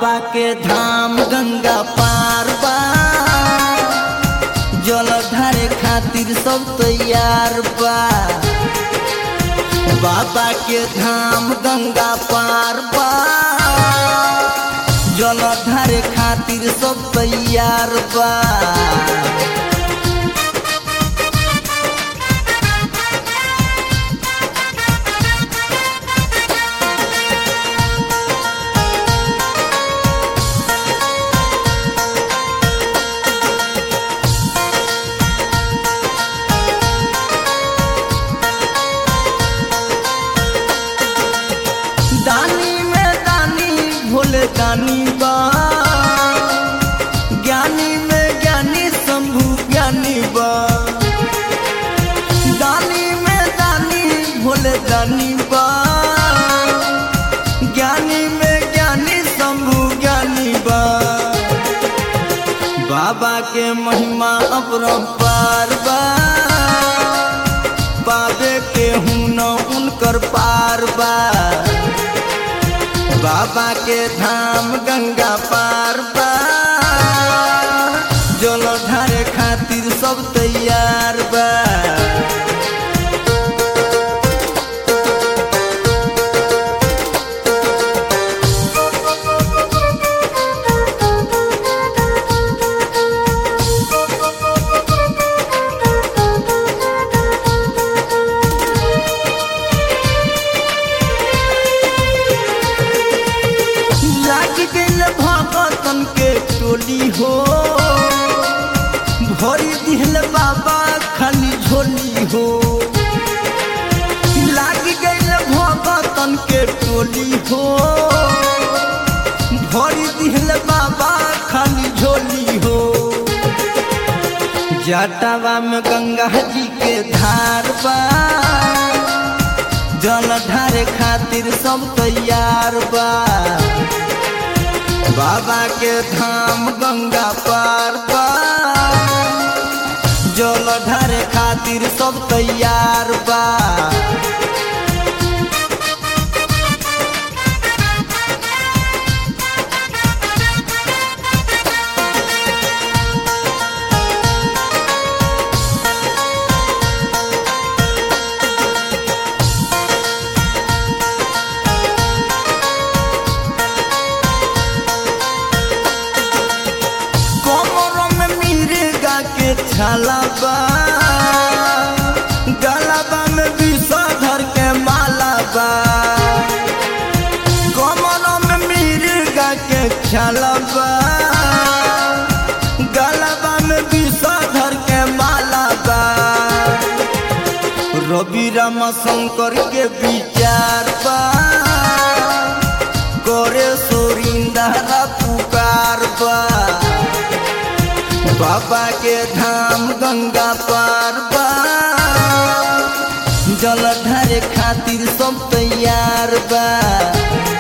बाबा के धाम गंगा पार बा जल ढारे खातिर सब तैयार बा बाबा के धाम गंगा पार बा जल ढारे खातिर सब तैयार बा दानी में दानी भोले दानी बा ज्ञानी में ज्ञानी शंभु ज्ञानी बा दानी में दानी भोले दानी बा ज्ञानी में ज्ञानी शंभु ज्ञानी बा बाबा के महिमा अपरंपार बा पावे के हूँ न उनकर पार बा बाबा के धाम गंगा पार बा जल ढारे खातिर सब तैयार बा लाग गइल भगतन के टोली हो भरी दिहल बाबा खाली झोली हो लाग गइल भगतन के टोली हो भरी दिहल बाबा खाली झोली हो जटावा में गंगा जी के धार बा जल ढारे खातिर सब तैयार बा बाबा के धाम गंगा पार बा जल ढारे खातिर सब तैयार बा कमरों में मिर्गा के छाला बा गलाबा में विषधर के माला बा कमरों में मिर्गा के छाला बा गलाबा में विषधर के माला बा रवि रामा शंकर के विचार बा करे सोरिंदा पुकार बा बाबा के धाम गंगा पार बा जल ढारे खातिर सब तैयार बा